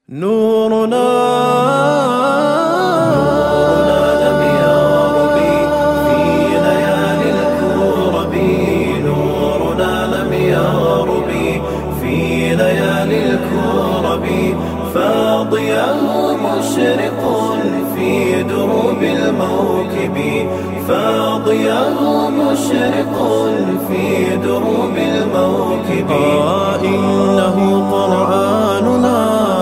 نورنا لم يغرب في ليالي الكرب نورنا لم يغرب في ليالي الكرب فاضياه مشرق في دروب الموكب فاضياه مشرق في دروب الموكب آه إنه قرآننا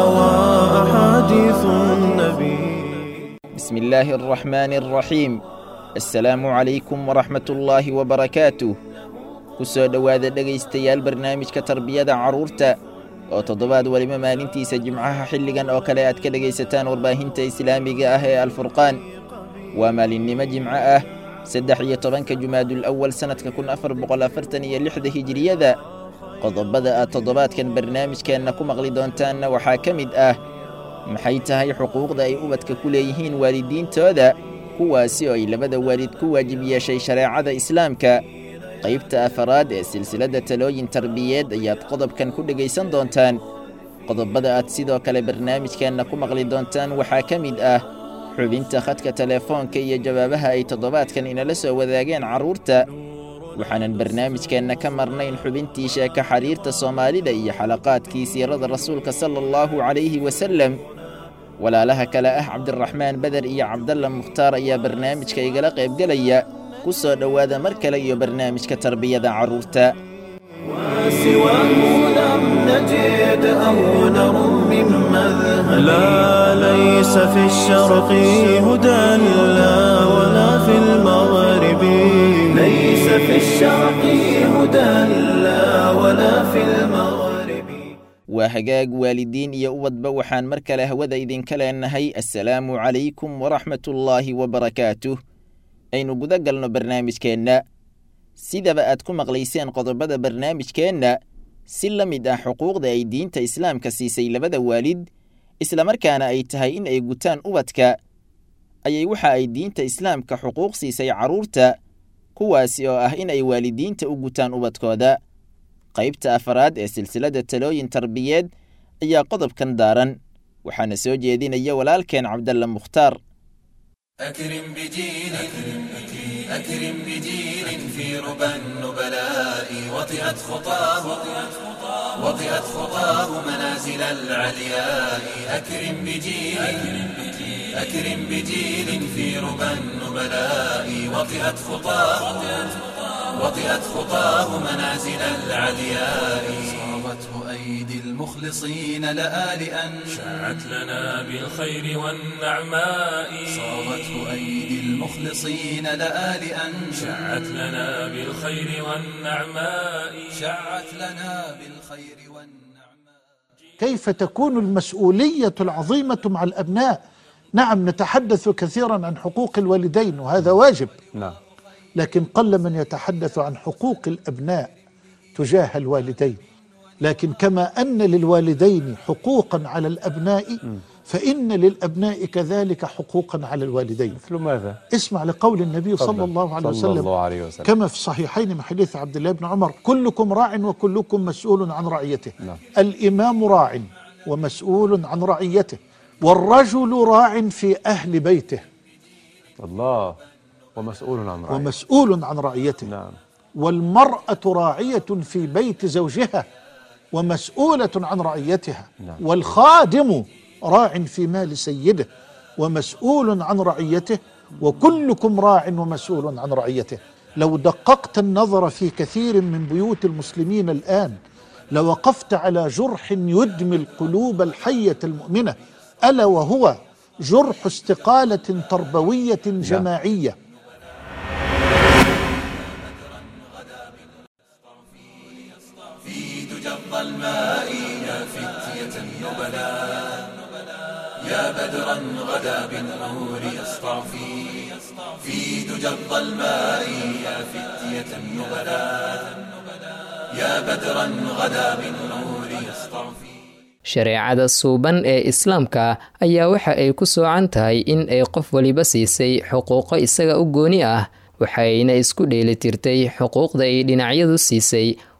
وأحاديث النبي بسم الله الرحمن الرحيم assalaamu calaykum waraxmatullaahi wabarakaatuh ku soo dhowaada dhegaystayaal barnaamijka tarbiyada carruurta oo toddobaad weliba maalintiisa jimcaha xilligan oo kale aad ka dhegaysataan warbaahinta islaamiga ah ee alfurqaan waa maalinnimo jimco ah saddex iyo tobanka jumaadul awal sannadka kun afar boqol afartan iyo lixda hijiriyada qodobada aad toddobaadkan barnaamijkeenna ku maqli doontaanna waxaa ka mid ah maxay tahay xuquuqda ay ubadka ku leeyihiin waalidiintooda kuwaasi oo ay labada waalid ku waajib yeeshay shareecada islaamka qaybta afaraad ee silsiladda talooyin tarbiyeed ayaad qodobkan ku dhegaysan doontaan qodobada aad sidoo kale barnaamijkeenna ku maqli doontaan waxaa ka mid ah xubinta khadka telefoonka iyo jawaabaha ay toddobaadkan inala soo wadaageen carruurta waxaanan barnaamijkeenna ka marnayn xubintii sheeka xariirta soomaalida iyo xalaqaadkii siirada rasuulka sala allahu calayhi wasalem walaalaha kale ah cabdiraxmaan beder iyo cabdalla mukhtaar ayaa barnaamijka igala qaybgelaya ku soo dhowaada mar kale iyo barnaamijka tarbiyada carruurta وسواه لم نجد أو نرم من مذهب لا ليس في الشرق هدى لا ولا في المغرب ليس في الشرق هدى لا ولا في المغرب waa hagaag waalidiin iyo ubadba waxaan mar kale hawada idinka leenahay assalaamu calaykum waraxmatullaahi wabarakaatuh aynu guda galno barnaamijkeenna sidaba aad ku maqlayseen qodobada barnaamijkeenna si la mid ah xuquuqda ay diinta islaamka siisay labada waalid islamarkaana ay tahay in ay gutaan ubadka ayay waxa ay diinta islaamka xuquuq siisay carruurta kuwaasi oo ah in ay waalidiinta u gutaan ubadkooda qaybta afaraad ee silsiladda talooyin tarbiyeed ayaa qodobkan daaran waxaana soo jeedinaya walaalkeen cabdalla mukhtaar أكرم بجيل أكرم بجيل في ربى النبلاء وطئت خطاه وطئت خطاه منازل العلياء أكرم بجيل أكرم بجيل في ربى النبلاء وطئت خطاه وطئت خطاه منازل العلياء صابته أيدي المخلصين لآلئا شاعت لنا بالخير والنعماء صابته أيدي المخلصين لآلئا شاعت لنا بالخير والنعماء شعت لنا بالخير والنعماء كيف تكون المسؤولية العظيمة مع الأبناء نعم نتحدث كثيرا عن حقوق الوالدين وهذا واجب نعم لكن قل من يتحدث عن حقوق الأبناء تجاه الوالدين لكن كما أن للوالدين حقوقا على الأبناء فإن للأبناء كذلك حقوقا على الوالدين مثل ماذا؟ اسمع لقول النبي صلى تفضل. الله عليه صلى وسلم الله عليه وسلم كما في الصحيحين من حديث عبد الله بن عمر كلكم راع وكلكم مسؤول عن رعيته نعم. الإمام راع ومسؤول عن رعيته والرجل راع في أهل بيته الله ومسؤول عن رعيته ومسؤول عن رعيته نعم والمرأة راعية في بيت زوجها ومسؤولة عن رعيتها نعم. والخادم راع في مال سيده ومسؤول عن رعيته وكلكم راع ومسؤول عن رعيته لو دققت النظر في كثير من بيوت المسلمين الآن لوقفت على جرح يدمي القلوب الحية المؤمنة ألا وهو جرح استقالة تربوية جماعية في دجى الظلماء يا فتية النبلاء يا بدرا غدا بالنور يسطع في في دجى الظلماء يا فتية النبلاء يا بدرا غدا بالنور يسطع في shareecada suuban ee islaamka ayaa waxa ay ku soocan tahay in ay qof waliba siisay xuquuqo isaga u gooni ah waxayna isku dheelitirtay xuquuqda ay dhinacyadu siisay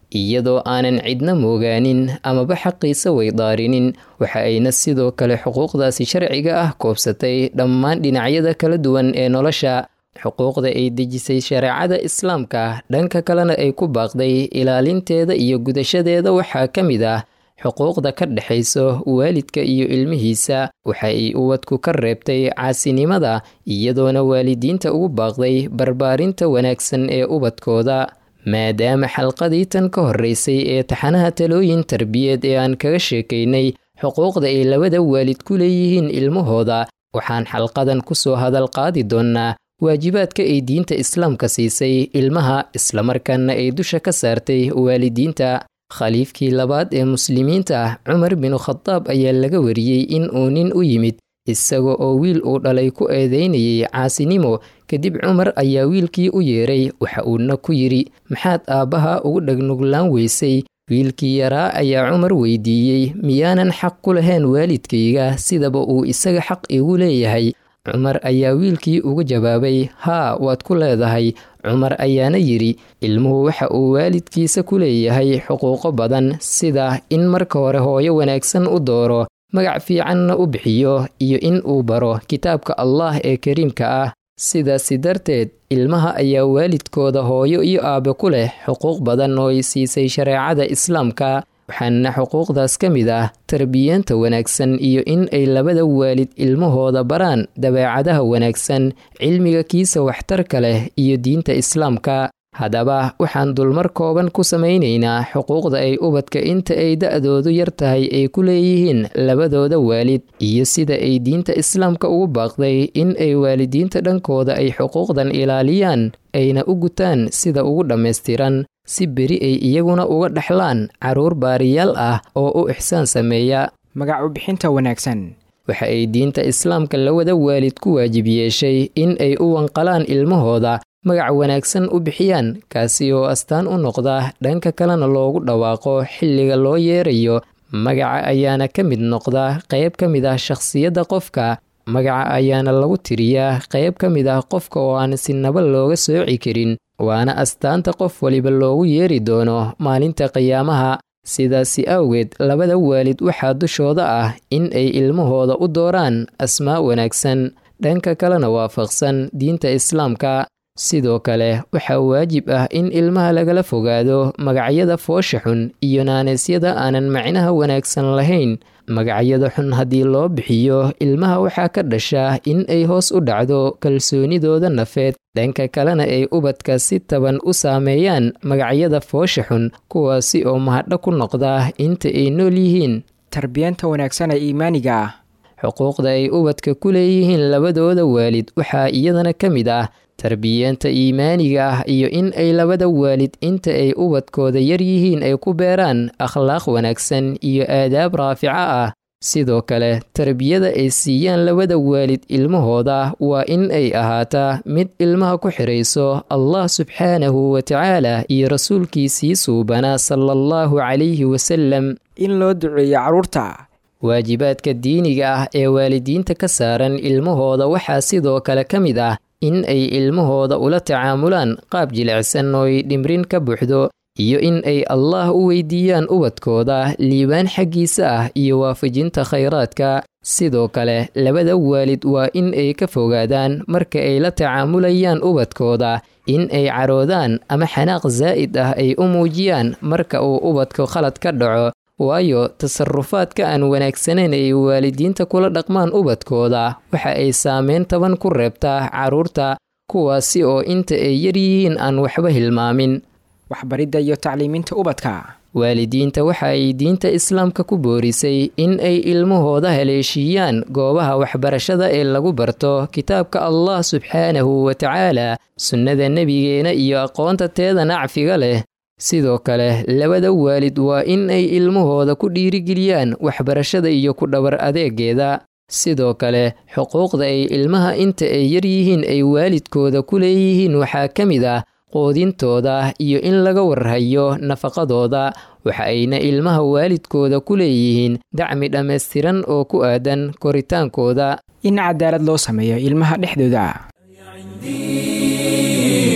iyadoo aanan cidna moogaanin amaba xaqiisa weydaarinin waxa ayna sidoo kale xuquuqdaasi sharciga ah koobsatay dhammaan dhinacyada kala duwan ee nolosha xuquuqda ay dejisay shareecada islaamka dhanka kalena ay ku baaqday ilaalinteeda iyo gudashadeeda waxaa ka mid ah xuquuqda ka dhexayso waalidka iyo ilmihiisa waxa ay ubadku ka reebtay caasinimada iyadoona waalidiinta ugu baaqday barbaarinta wanaagsan ee ubadkooda maadaama xalqadii tan ka horreysay ee taxanaha talooyin tarbiyeed ee aan kaga sheekaynay xuquuqda ay labada waalid ku leeyihiin ilmahooda waxaan xalqadan ku soo hadal qaadi doonnaa waajibaadka ay diinta islaamka siisay ilmaha islamarkaana ay dusha ka saartay waalidiinta khaliifkii labaad ee muslimiinta cumar binu khadaab ayaa laga wariyey in uu nin u yimid isaga oo wiil uu dhalay ku eedeynayay caasinimo kadib cumar ayaa wiilkii u yeeray waxa uuna ku yidhi maxaad aabbaha ugu dhagnuglaan weysay wiilkii yaraa ayaa cumar weydiiyey miyaanan xaq ku lahayn waalidkayga sidaba uu isaga xaq igu leeyahay cumar ayaa wiilkii uga jawaabay haa waad ku leedahay cumar ayaana yidhi ilmuhu waxa uu waalidkiisa ku leeyahay xuquuqo badan sida in marka hore hooyo wanaagsan u dooro magac fiicanna u bixiyo iyo in uu baro kitaabka allah ee kariimka ah sidaasi darteed ilmaha ayaa waalidkooda hooyo iyo aabe ku leh xuquuq badan oo ay siisay shareecada islaamka waxaana xuquuqdaas ka mid ah tarbiyeenta wanaagsan iyo in ay labada waalid ilmahooda baraan dabeecadaha wanaagsan cilmiga kiisa waxtarka leh iyo diinta islaamka haddaba waxaan dulmar kooban ku samaynaynaa xuquuqda ay ubadka inta ay da-doodu yar tahay ay ku leeyihiin labadooda waalid iyo sida ay diinta islaamka ugu baaqday in ay waalidiinta dhankooda ay xuquuqdan ilaaliyaan ayna u gutaan sida ugu dhammaystiran si beri ay iyaguna uga dhexlaan carruur baariyaal ah oo u ixsaan sameeya magac u bixinta wanaagsan waxa ay diinta islaamka lawada waalid ku waajib yeeshay in ay u wanqalaan ilmahooda magac wanaagsan u bixiyaan kaasi oo astaan u noqda dhanka kalena loogu dhawaaqo xilliga loo yeerayo magaca ayaana ka mid noqda qayb ka mid ah shakhsiyadda qofka magaca ayaana lagu tiriyaa qayb ka mid ah qofka oo aan sinaba looga sooci karin waana astaanta qof waliba loogu yeeri doono maalinta qiyaamaha sidaasi awgeed labada waalid waxaa dushooda ah in ay ilmahooda u dooraan asmaa wanaagsan dhanka kalena waafaqsan diinta islaamka sidoo kale waxaa waajib ah in ilmaha lagala fogaado magacyada foosha xun iyo naaneesyada aanan macnaha wanaagsan lahayn magacyada xun haddii loo bixiyo ilmaha waxaa ka dhasha in ay hoos u dhacdo kalsoonidooda nafeed dhanka kalena ay ubadka si taban u saameeyaan magacyada foosha xun kuwaasi oo mahadho ku noqda inta ay nool yihiin tarbiyeenta wanaagsan ee iimaaniga ah xuquuqda ay ubadka ku leeyihiin labadooda waalid waxaa iyadana ka mid ah tarbiyeenta iimaaniga ah iyo in ay labada waalid inta ay ubadkooda yar yihiin ay ku beeraan akhlaaq wanaagsan iyo aadaab raafica ah sidoo kale tarbiyada ay siiyaan labada waalid ilmahooda waa in ay ahaataa mid ilmaha ku xidhayso allah subxaanahu wa tacaala iyo rasuulkiisii suubanaa sala allahu calayhi wasalam in loo duceeyo carruurta waajibaadka diiniga ah ee waalidiinta ka saaran ilmahooda waxaa sidoo kale ka mid ah in ay ilmahooda ula tacaamulaan qaab jilicsan oo ay dhimrin ka buuxdo iyo in ay allah u weydiiyaan ubadkooda liibaan xaggiisa ah iyo waafajinta khayraadka sidoo kale labada waalid waa in ay ka fogaadaan marka ay la tacaamulayaan ubadkooda in ay caroodaan ama xanaaq zaa'id ah ay u muujiyaan marka uu ubadka khalad ka dhaco waayo tasarufaadka aan wanaagsanayn ay waalidiinta kula dhaqmaan ubadkooda waxa ay saameyn taban ku reebtaa carruurta kuwaasi oo inta ay yar yihiin aan waxba hilmaamin waxbaridda iyo tacliiminta ubadka waalidiinta waxa ay diinta islaamka ku boorisay in ay ilmahooda haleeshiiyaan goobaha waxbarashada ee lagu barto kitaabka allah subxaanahu wa tacaala sunnada nebigeena iyo aqoonta teeda nacfiga leh sidoo kale labada waalid waa in ay ilmahooda ku dhiirigeliyaan waxbarashada iyo ku dhabar adeegeeda sidoo kale xuquuqda ay ilmaha inta ay yar yihiin ay waalidkooda ku leeyihiin waxaa ka mid ah quudintooda iyo in laga warhayo nafaqadooda waxa ayna ilmaha waalidkooda ku leeyihiin dacmi dhammaystiran oo ku aadan koritaankooda in cadaalad loo sameeyo ilmaha dhexdooda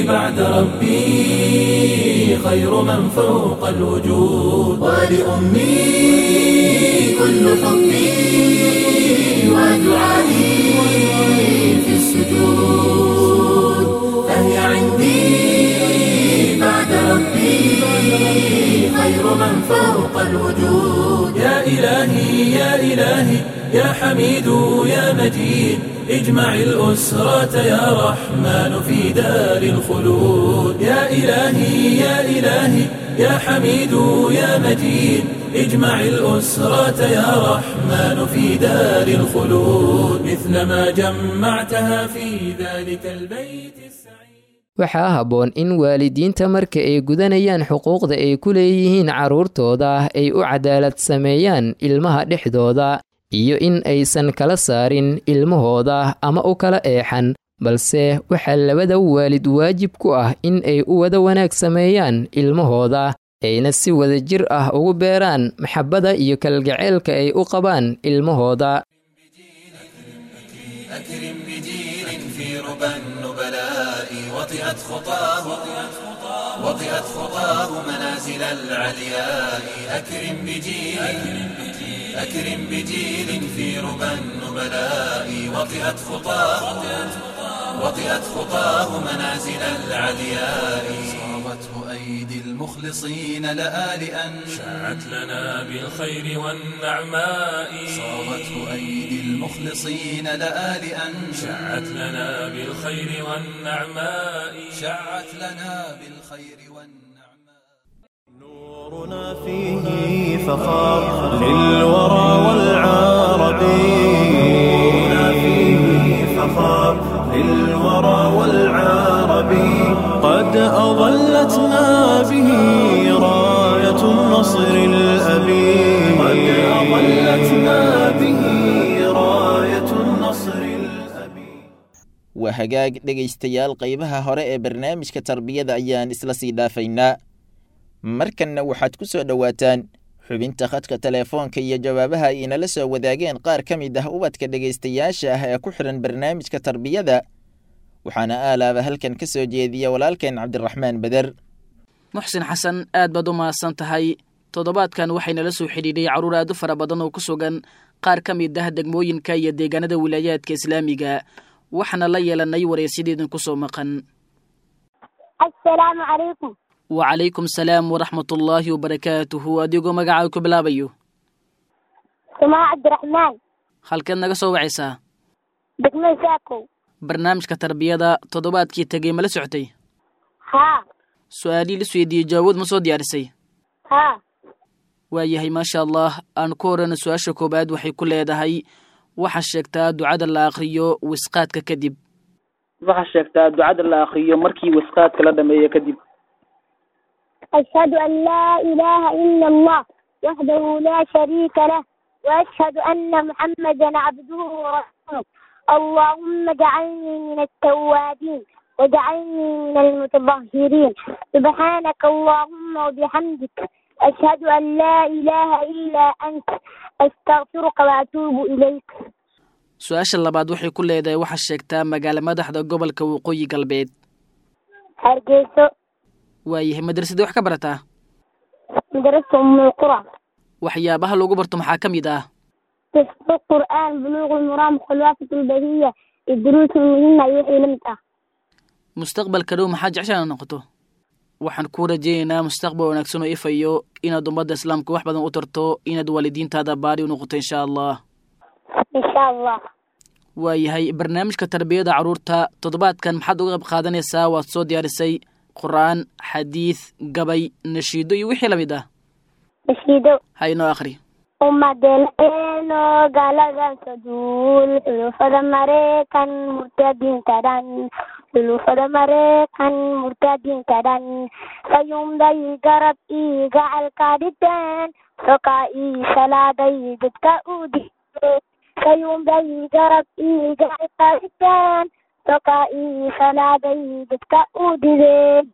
بعد ربي خير من فوق الوجود ولأمي كل حبي ودعائي في السجود فهي عندي بعد ربي خير من فوق الوجود يا إلهي يا إلهي يا حميد يا مجيد اجمع الأسرة يا رحمن في دار الخلود يا إلهي يا إلهي يا حميد يا مجيد اجمع الأسرة يا رحمن في دار الخلود مثلما جمعتها في ذلك البيت السعيد waxaa habboon in waalidiinta marka ay gudanayaan xuquuqda ay ku leeyihiin carruurtooda ay u cadaalad sameeyaan ilmaha dhexdooda iyo in aysan kala saarin ilmahooda ama u kala eexan balse waxaa labada waalid waajib ku ah in ay u wada wanaag sameeyaan ilmahooda ayna si wada jir ah ugu beeraan maxabbada iyo kalgaceylka ay u qabaan ilmahooda أكرم بجيل في ربى النبلاء وطئت خطاه وطئت خطاه منازل العلياء أكرم بجيل أكرم بجيل في ربى النبلاء وطئت خطاه وطئت خطاه منازل العلياء صابته أيدي المخلصين لآلئا شاعت لنا بالخير والنعماء صابته أيدي المخلصين لآلئا شاعت لنا بالخير والنعماء شعت لنا بالخير والنعماء نورنا فيه فخار للورى والعرب نورنا فيه فخار للورى والعرب قد أظلتنا به راية النصر الأبي قد أظلتنا به راية النصر الأبي waa hagaag dhegaystayaal qaybaha hore ee barnaamijka tarbiyada ayaan isla sii dhaafaynaa markanna waxaad ku soo dhowaataan xubinta khadka teleefoonka iyo jawaabaha ay inala soo wadaageen qaar ka mid ah ubadka dhegaystayaasha ah ee ku xidhan barnaamijka tarbiyada waxaana aalaaba halkan ka soo jeediya walaalkeen cabdiraxmaan beder muxsin xasan aad baad u mahadsan tahay toddobaadkan waxaynala soo xidhiidhay carruur aad u fara badan oo ku sugan qaar ka mid ah degmooyinka iyo deegaanada wilaayaadka islaamiga waxaana la yeelanay waraysyadii ku soo maqan asalaamu calaykum wacalaykum salaam waraxmatullaahi wabarakaatuhu adigoo magacaa ku bilaabayo sumaa cabdiraxmaan halkeed naga soo wacaysaa degmada saakow barnaamijka tarbiyada toddobaadkii tegey ma la socotay haa su-aalihii la weydiiyey jawaabood ma soo diyaarisay haa waayahay maasha allah aan ku horeyna su-aasha koowaad waxay ku leedahay waxaa sheegtaa ducada la akhriyo wisqaadka kadib waxaa sheegtaa ducada la akhriyo markii wisqaadka la dhameeyo kadib ashhadu an laa ilaaha ila allah waxdahu laa shariika lah waashhadu ana muxamadan cabduhu warasuuluh allahuma jcalnii min altawaabiin wajcalnii min almutatahiriin subxaanaka allahuma wabixamdik ashhadu an laa ilaaha ilaa anta astakfiruka waatuubu ilayk su-aasha labaad waxay ku leedahay waxaa sheegtaa magaala madaxda gobolka waqooyi galbeed hargeyso waayahay madrasadii wax ka barataa madrasa umulqura waxyaabaha lagu barto maxaa ka mid ah xifdu qur'aan buluuqu lmuraam khulwaafat lbahiya iyo duruusu muhima iyo wixii la mid ah mustaqbalka dhow maxaa jeceshaana noqoto waxaan ku rajaynaynaa mustaqbal wanaagsan oo ifayo inaad ummadda islaamka wax badan u tarto inaad waalidiintaada baari u noqoto insha allah insha allah waayahay barnaamijka tarbiyada carruurta toddobaadkan maxaad uga qayb qaadanaysaa waad soo diyaarisay qur-aan xadiid gabay nashiido iyo wixii lamid ah nashiido ha inoo akhri ummadeeno gaaladan saduul xulufada mareykan murtadiinta dhan xulufada mareykan murtadiinta dhan sayumday garab ii gacalka dhigteen sokaa ii salaaday dadka u dhigteen sayumday garab ii gacalka dhigteen sokaa ii salaaday dadka u dhigeen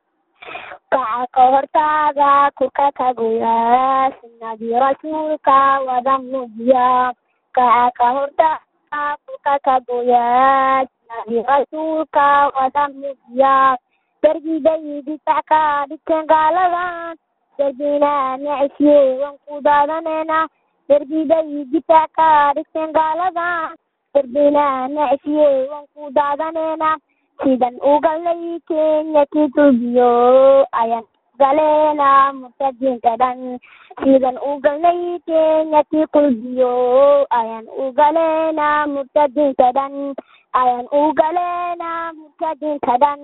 kaca ka hortaaga kurka ka goyaa sunnadii rasuulka wada muujiya kaca ka hortaaga kurka ka goyaa sunnadii rasuulka wada muujiya darbiday difac ka dhigteen gaaladan darbina necsiye waan ku daadaneynaa darbiday difac ka dhigteen gaaladan darbina necsiye waan ku daadaneynaa sidan ugalay kenya kitulbiyo ayaan galeena murtadiinta dhan sidan ugalay kenya kiqulbiyo ayaan ugaleena murtadiinta dhan ayaan ugaleena murtadiinta dhan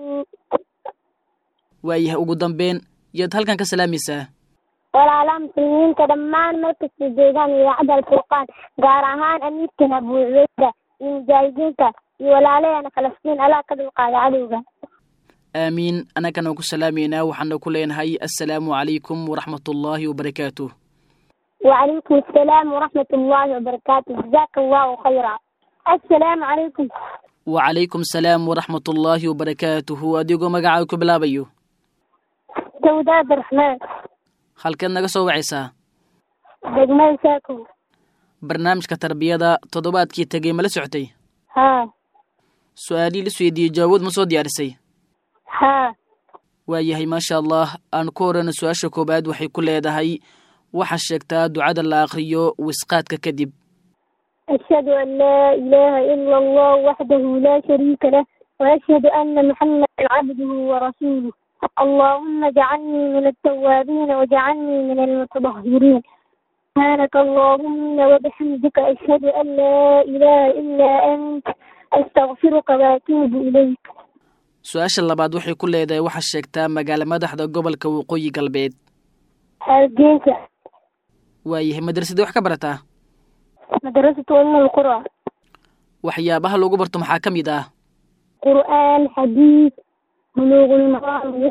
waayahay ugu dambeyn yaad halkan ka salaamaysaa walaalaha muslimiinta dhammaan markasta joogaan idaacadda alfurqaan gaar ahaan amiirkan abu cubeyda iyo mujaahidiinta iyo walaalaheena falastiin allah ka dulqaada cadowga aamiin annagana ku salaamaynaa waxaana ku leenahay assalaamu calaykum waraxmatullaahi wabarakaatuh وعليكم السلام ورحمة الله وبركاته جزاك الله خيرا السلام عليكم wacalaykum salaam waraxmatullaahi wabarakaatuhu adigoo magacaaga ku bilaabayo سوداء عبد الرحمن halkeed naga soo wacaysaa دجمال ساكو barnaamijka tarbiyada toddobaadkii tegey ma la socotay ها su-aalihii la isweydiiyey jaawood ma soo diyaarisay ها waayahay maasha allah aan ku horeyna su-aasha koowaad waxay ku leedahay waxaa sheegtaa ducada la akhriyo wisqaadka kadib أشهد أن لا إله إلا الله وحده لا شريك له وأشهد أن محمدا عبده ورسوله اللهم اجعلني من التوابين واجعلني من المتطهرين سبحانك اللهم وبحمدك أشهد أن لا إله إلا أنت أستغفرك وأتوب إليك su-aasha labaad waxay ku leedahay waxaa sheegtaa magaalo madaxda gobolka waqooyi galbeed hargeysa waayahay madrasadii wax ka barataa مدرسة أم القرى waxyaabaha lagu barto maxaa ka mid ah قرآن حديث بلوغ المرام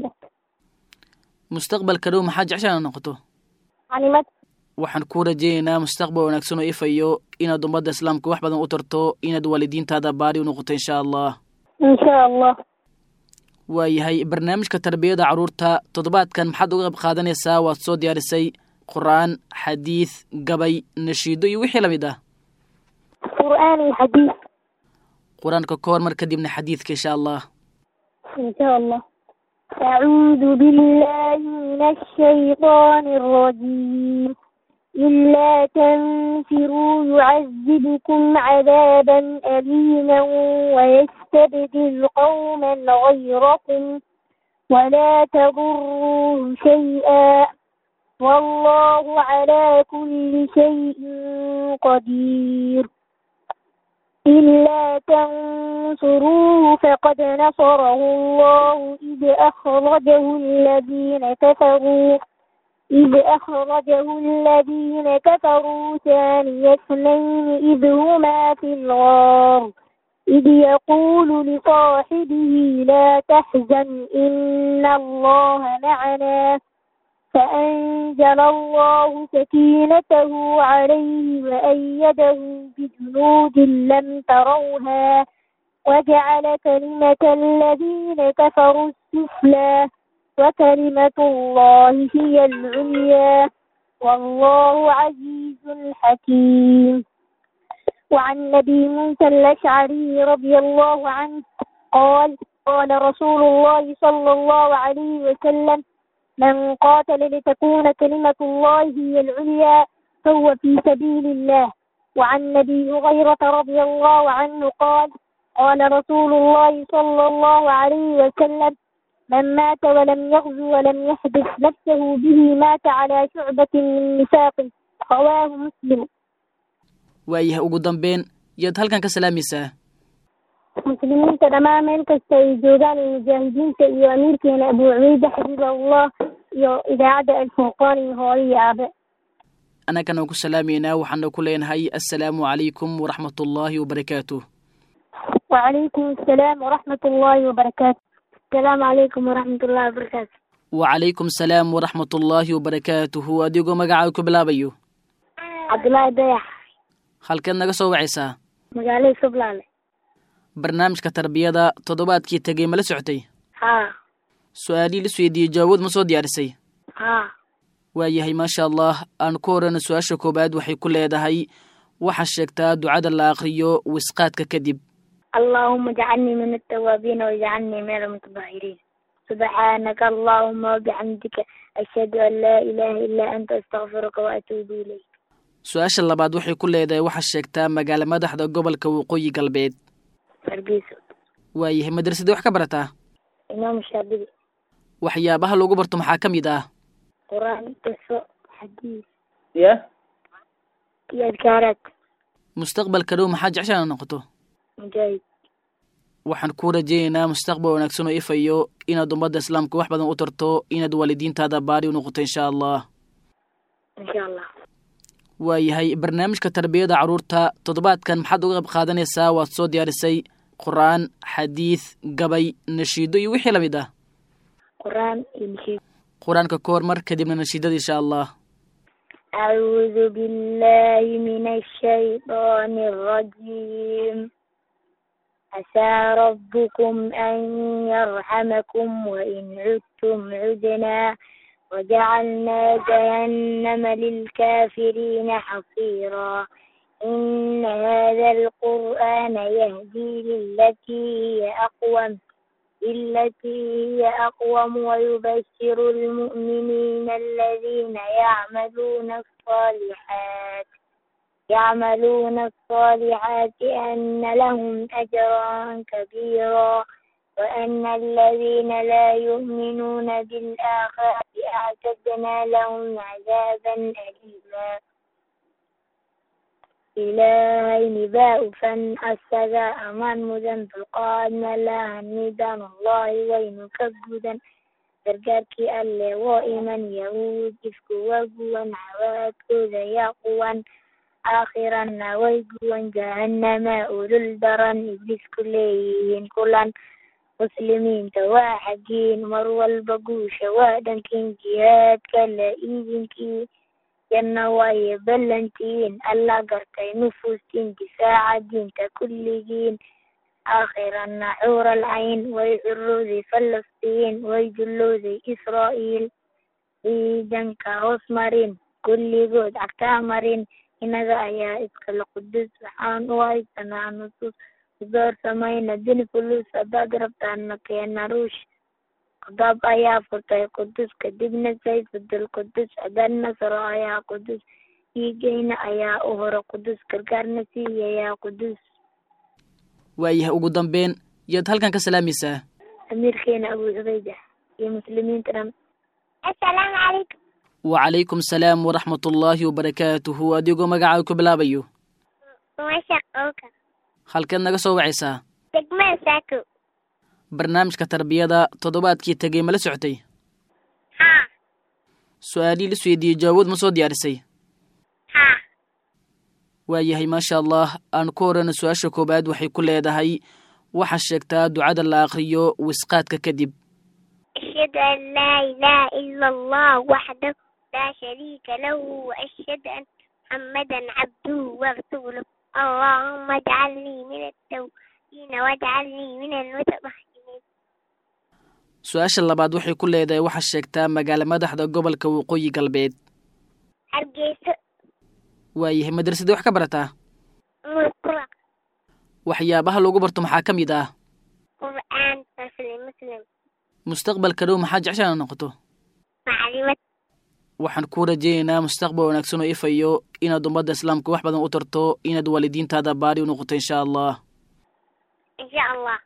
mustaqbalka dhow maxaa jeceshaana noqoto علمت waxaan kuu rajaynaynaa mustaqbal wanaagsan oo ifayo inaad ummadda islaamka wax badan u tarto inaad waalidiintaada baari u noqoto insha allah إن شاء الله waayahay barnaamijka tarbiyada carruurta toddobaadkan maxaad uga qayb qaadanaysaa waad soo diyaarisay qur-aan xadiid gabay nashiido iyo wixii la mid ah قرآن الحديث qur-aanka ka hor mar kadibna xadiidka insha allah إن شاء الله أعوذ بالله من الشيطان الرجيم إلا تنفروا يعذبكم عذابا أليما ويستبدل قوما غيركم ولا تضروه شيئا والله على كل شيء قدير إلا تنصروه فقد نصره الله إذ أخرجه الذين كفروا إذ أخرجه الذين كفروا ثاني اثنين إذ هما في الغار إذ يقول لصاحبه لا تحزن إن الله معنا فأنزل الله سكينته عليه وأيده بجنود لم تروها وجعل كلمة الذين كفروا السفلى وكلمة الله هي العليا والله عزيز حكيم وعن نبي موسى الأشعري رضي الله عنه قال قال رسول الله صلى الله عليه وسلم من قاتل لتكون كلمة الله هي العليا فهو في سبيل الله وعن نبي هريرة رضي الله عنه قال قال رسول الله صلى الله عليه وسلم من مات ولم يغزو ولم يحدث نفسه به مات على شعبة من نفاق رواه مسلم waayahay ugu dambeyn yaad halkan ka salaamaysaa muslimiinta dhammaan meel kasta ay joogaan iyo mujaahidiinta iyo amiirkeena abu cubeyde xabibullah iyo idaacadda alfurqaan iyo hooyo iyo aabe annagana ku salaamaynaa waxaana ku leenahay assalaamu calaykum waraxmatullaahi wabarakaatuh وعليكم السلام ورحمة الله وبركاته السلام عليكم ورحمة الله وبركاته wacalaykum salaam waraxmatullaahi wabarakaatuhu adigoo magacaaga ku bilaabayo عبد الله dayax halkeed naga soo wacaysaa magaalada sublaale barnaamijka tarbiyada toddobaadkii tegey ma la socotay haa su-aalihii la isweydiiyey jaawood ma soo diyaarisay haa waayahay maasha allah aan ku horeyna su-aasha koowaad waxay ku leedahay waxaa sheegtaa ducada la akhriyo wisqaadka kadib اللهم اجعلني من التوابين واجعلني من المتطهرين سبحانك اللهم وبحمدك أشهد أن لا إله إلا أنت أستغفرك وأتوب إليك su-aasha labaad waxay ku leedahay waxaa sheegtaa magaalo madaxda gobolka waqooyi galbeed hargeysa waayahay madrasadii wax ka barataa إمام الشافعي waxyaabaha lagu barto maxaa ka mid ah قرآن قصة حديث ya iyo adkaaraad mustaqbalka dhow maxaa jeceshaa inaad noqoto mujaahid waxaan kuu rajaynaynaa mustaqbal wanaagsan oo ifayo inaad ummadda islaamka wax badan u tarto inaad waalidiintaada baari u noqoto insha allah insha allah waayahay barnaamijka tarbiyada carruurta toddobaadkan maxaad uga qayb qaadanaysaa waad soo diyaarisay qur-aan xadiid gabay nashiido iyo wixii lamid ah qur-aan iyo nashiid qur-aanka ka hormar kadibna nashiidada insha allah أعوذ بالله من الشيطان الرجيم عسى ربكم أن يرحمكم وإن عدتم عدنا وجعلنا جهنم للكافرين حصيرا إن هذا القرآن يهدي للتي هي أقوم التي هي أقوم ويبشر المؤمنين الذين يعملون الصالحات يعملون الصالحات أن لهم أجرا كبيرا وأن الذين لا يؤمنون بالآخرة أعتدنا لهم عذابا أليما إلهين باء فن السجاء أمان مدن فالقادنا لها الندان الله وين كبدا gargaarkii alle woo iman yahuud ifku waa guwan cawaadkooda yaa quwan aakhiranna way guwan jahannama ulul daran iblisku leeyihiin kulan muslimiinta waa xagiin mar walba guusha waa dhankiin jihaadka la iidinkii janna waaye ballantiin alla gartay nufuustiin difaaca diinta kulligiin aakhirana xuur alcayn way curowday falastiin way jullowday israa'iil ciidanka hoos marin kulligood cagtaa marin inaga ayaa iskala qudus waxaan u haysanaa nusuus udoor samayna dini fulus haddaad rabtaana keena ruush qadaab ayaa furtay qudus kadibna sayfudul qudus haddaad nasro ayaa qudus dhiigayna ayaa u horo qudus gargaarna siiyayaa qudus waayahay ugu dambeyn yaad halkan ka salaamaysaa amiirkeena abu cubayda iyo muslimiinta dhan assalaamu calaykum wacalaykum salaam waraxmatullaahi wabarakaatuhu adigoo magacaaga ku bilaabayo masha qowka halkeed naga soo wacaysaa degmada saako barnaamijka tarbiyada toddobaadkii tegey ma la socotay haa su-aalihii la isweydiiyey jawaabood ma soo diyaarisay haa waayahay maasha allah aan ku horeyna su-aasha koowaad waxay ku leedahay waxaa sheegtaa ducada la akhriyo wisqaadka kadib أشهد أن لا إله إلا الله وحده لا شريك له وأشهد أن محمدا عبده ورسوله اللهم اجعلني من التوبين واجعلني من المتطهرين su-aasha labaad waxay ku leedahay waxaa sheegtaa magaalo madaxda gobolka waqooyi galbeed hargeyso waayahay madrasadii wax ka barataa musqura waxyaabaha lagu barto maxaa ka mid ah qur'aan muslim muslim mustaqbalka dhow maxaa jeceshaa inaad noqoto maclimad waxaan kuu rajaynaynaa mustaqbal wanaagsan oo ifayo inaad ummadda islaamka wax badan u tarto inaad waalidiintaada baari u noqoto insha allah insha allah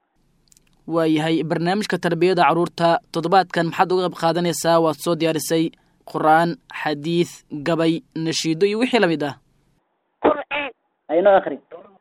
waayahay barnaamijka tarbiyada carruurta toddobaadkan maxaad uga qayb qaadanaysaa waad soo diyaarisay qur-aan xadiid gabay nashiido iyo wixii lamid ah qur'aan aynoo akhri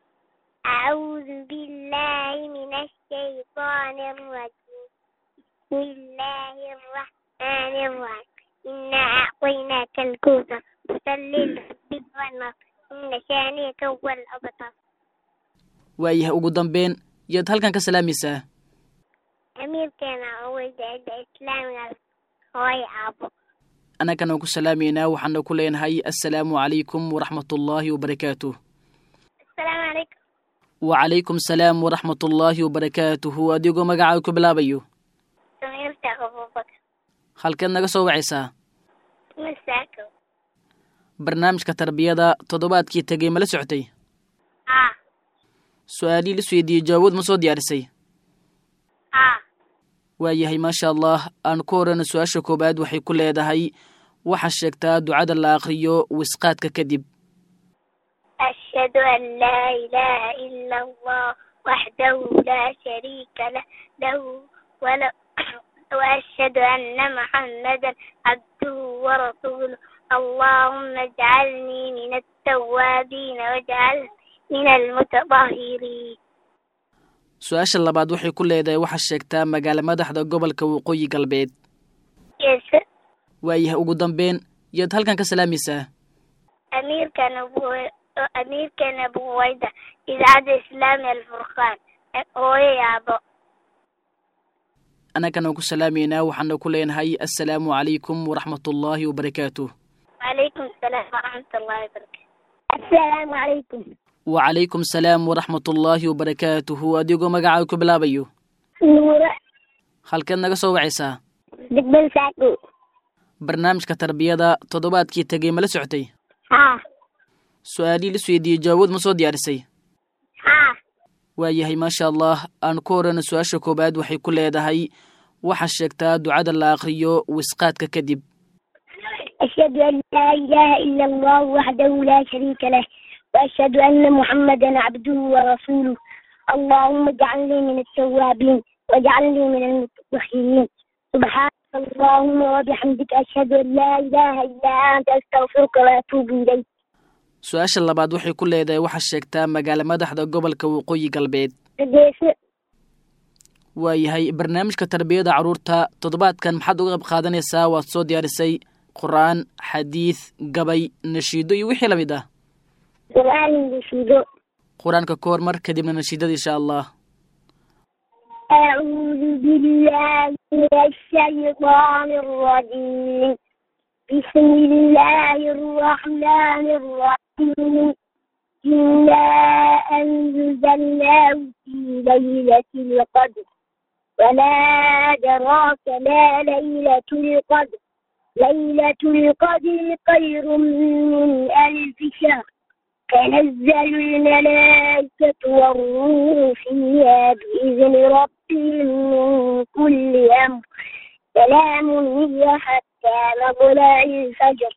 أعوذ بالله من الشيطان الرجيم بسم الله الرحمن الرحيم إنا أعطيناك الكوثر فصل لربك وانحر إن شانئك هو الأبتر waayahay ugu dambeyn yaad halkan ka salaamaysaa أمير كان أول عند إسلام هواي أبو annagana ku salaamaynaa waxaana ku leenahay assalaamu calaykum waraxmatullaahi wabarakaatuh السلام عليكم wacalaykum salaam waraxmatullaahi wabarakaatuhu adigoo magacaaga ku bilaabayo سميرت أبو بكر halkeed naga soo wacaysaa مساكو barnaamijka tarbiyada toddobaadkii tegey ma la socotay آه su-aalihii la isweydiiyey jawaabood ma soo diyaarisay آه waayahay maasha allah aan ku horeyno su-aasha koowaad waxay ku leedahay waxaa sheegtaa ducada la akhriyo wisqaadka kadib أشهد أن لا إله إلا الله وحده لا شريك له له ولا وأشهد أن محمدا عبده ورسوله اللهم اجعلني من التوابين واجعلني من المتطهرين su-aasha labaad waxay ku leedahay waxaa sheegtaa magaalo madaxda gobolka waqooyi galbeed yes waayahay ugu dambeyn yaad halkan ka salaamaysaa أميركان أبو أميركان أبو ويدا إذاعة إسلامي الفرقان هو يا أبو annagana ku salaamaynaa waxaana ku leenahay assalaamu calaykum waraxmatullaahi wabarakaatuh وعليكم السلام ورحمة الله وبركاته السلام عليكم wacalaykum salaam waraxmatullaahi wabarakaatuhu adigoo magacaaga ku bilaabayo نورة halkeed naga soo wacaysaa دقبل ساكو barnaamijka tarbiyada toddobaadkii tegey ma la socotay ها su-aalihii lis weydiiyey jaawood ma soo diyaarisay ها waayahay maasha allah aan ku horeyno su-aasha koowaad waxay ku leedahay waxaa sheegtaa ducada la akhriyo wisqaadka kadib أشهد أن لا إله إلا الله وحده لا شريك له وأشهد أن محمدا عبده ورسوله اللهم اجعلني من التوابين واجعلني من المتطهرين سبحانك اللهم وبحمدك أشهد أن لا إله إلا أنت أستغفرك وأتوب إليك su-aasha labaad waxay ku leedahay waxaa sheegtaa magaalo madaxda gobolka waqooyi galbeed Hargeysa waayahay barnaamijka tarbiyada carruurta toddobaadkan maxaad uga qayb qaadanaysaa waad soo diyaarisay qur-aan xadiid gabay nashiido iyo wixii lamid ah سؤال بشيدو qur-aanka ka hormar kadibna nashiidada insha allah أعوذ بالله من الشيطان الرجيم بسم الله الرحمن الرحيم إنا أنزلناه في ليلة القدر وما أدراك ما ليلة القدر ليلة القدر خير من ألف شهر تنزل الملائكة والروح فيها بإذن ربهم من كل أمر سلام هي حتى مطلع الفجر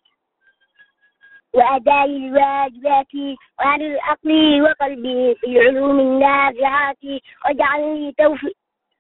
وأداء الواجبات وعن العقل وقلبه في العلوم النافعات واجعل لي توفيق